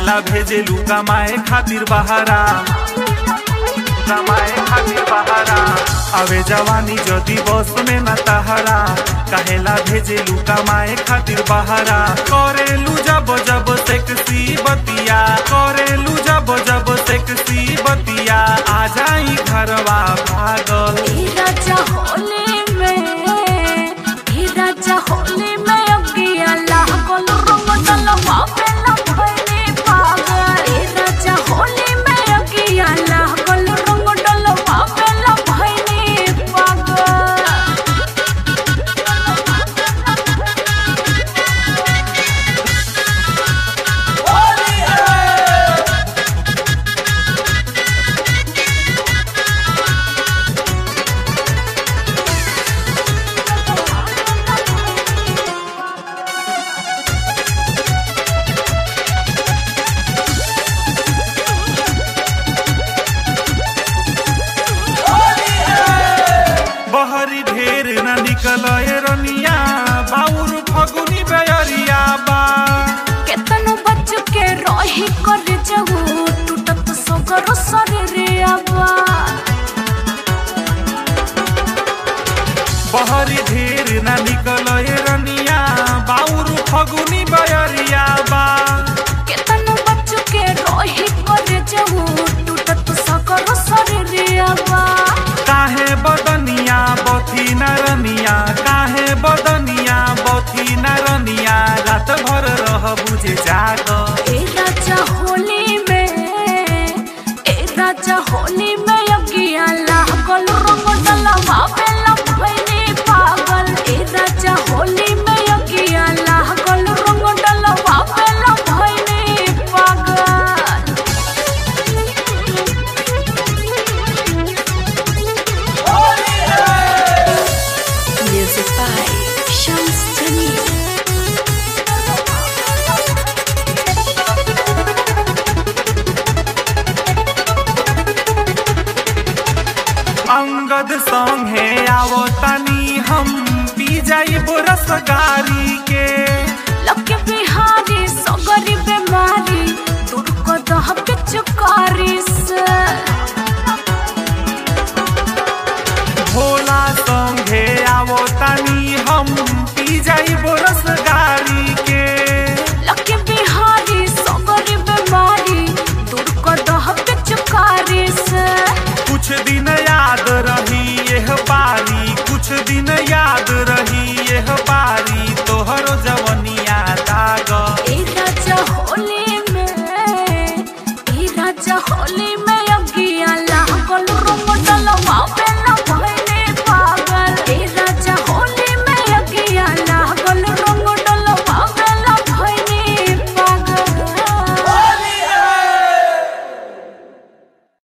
काहेला भेजेलू कमाए खातिर बहारा कमाए खातिर बहारा आवे जवानी जदी बस में न तहरा काहेला भेजेलू कमाए खातिर बहारा करेलू जब जब सेक्सी बतिया करेलू जब जब सेक्सी बतिया आ जाई घरवा भागल ई राजा होली में ई राजा होली में अगिया लागल रंग डलवा पे लभने पागल ई राजा होली में अगिया लागल रंग डलवा पे लभने पागल बहरी ढेर न निकल रनिया बाउर फगुनी बेअरिया बा केतनो बच के रही कर जहू टूटत सगर शरीर आबा बहरी ढेर न निकल रनिया बाउर फगुनी बेअरिया बा केतनो बच के रही कर जहू टूटत सगर शरीर आबा काहे बदनिया बथी नरनिया काहे बदनिया बथी नरनिया रात भर रह बुझे जाग ए राजा होली में ए राजा होली में अगिया लागल रंग डलवा पे लभने पागल ए राजा होली में अगिया लागल रंग डलवा पे लभने पागल Music by Shams Jamil. Angad संगे आवो तनी हम पी जाई रसगारी के